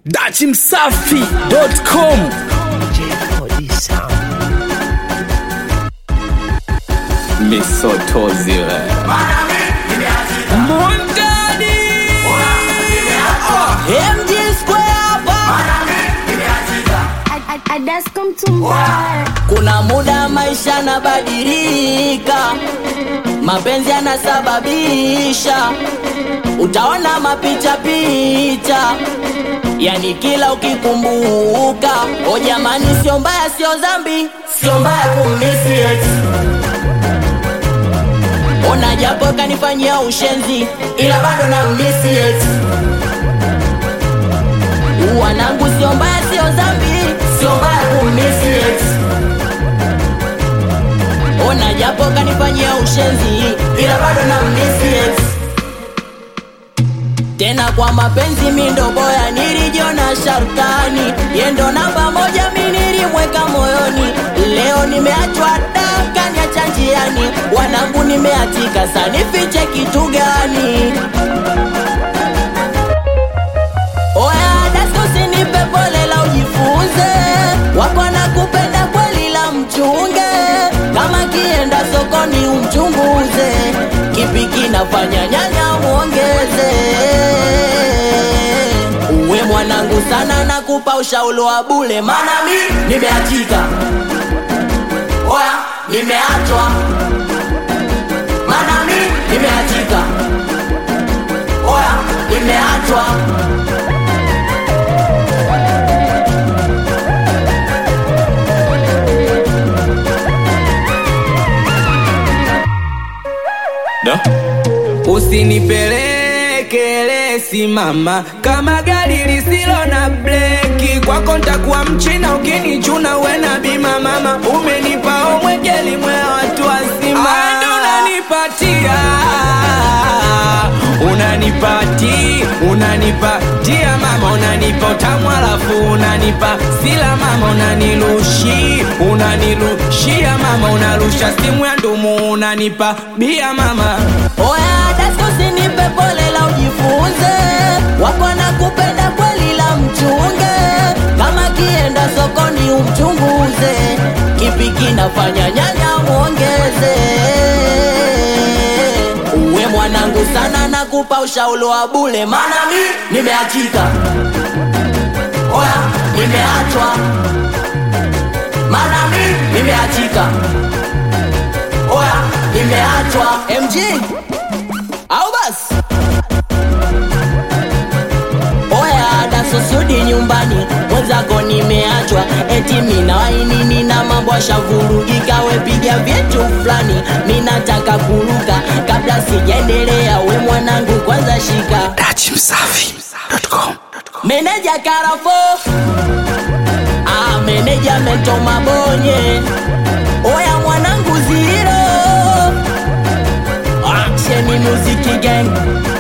dachimsafi.com misotozile mundani MG Square hapa. Kuna muda maisha yanabadilika, mapenzi yanasababisha, utaona mapicha picha, yani kila ukikumbuka. O jamani, sio mbaya, sio dhambi, sio mbaya kumisi ex. Ona japo kanifanyia ushenzi, ila bado na misi ex. Wanangu sio mbaya, sio dhambi, sio mbaya kumisi ex. Ona japo kanifanyia ushenzi, ila bado na misi ex. Tena kwa mapenzi mi ndo boya, nilijiona sharkani, yendo namba moja mi nilimweka moyoni. Leo nimeachwa daka niacha njiani, wanangu nimeatika, sa nifiche kitu gani? Oya dasko usinipe pole la ujifunze, wako na kupenda kweli la mchunge, kama kienda sokoni umchunguze, kipi kinafanya nyanya muongeze. Uwe mwanangu sana, nakupa ushauri wa bule, maana mi nimeachika, oya nimeachwa, maana mi nimeachika, oya nimeachwa. da Usinipeleke lesi mama, kama gari lisilo na breki. Kwako ntakuwa mchina ukinichuna, uwe na bima mama. Umenipa omwejeli mwe watu wazima, ndo unanipatia unanipati unanipatia mama, unanipa utamu alafu unanipa sila mama, unanilushi unanilushia mama, unarusha simu ya ndumu, unanipa bia mama. Oya dasko usinipe pole la ujifunze, wako na kupenda kweli la mchunge, kama kienda sokoni umchunguze, kipi kinafanya nyanya muongeze. Uwe mwanangu sana, nakupa ushauri wa bule, maana mi nimeachika, oya nimeachwa, maana mi nimeachika, oya nimeachwa. MG au basi oya dasosudi nyumbani mwenzako nimeachwa eti mina wainini na mambo ashavurugika wepiga vyetu fulani minataka kuruka kabla sijaendelea we mwanangu kwanza shika dachimsafi.com meneja karafo ah, meneja meto mabonye oya mwanangu ziro action muziki gang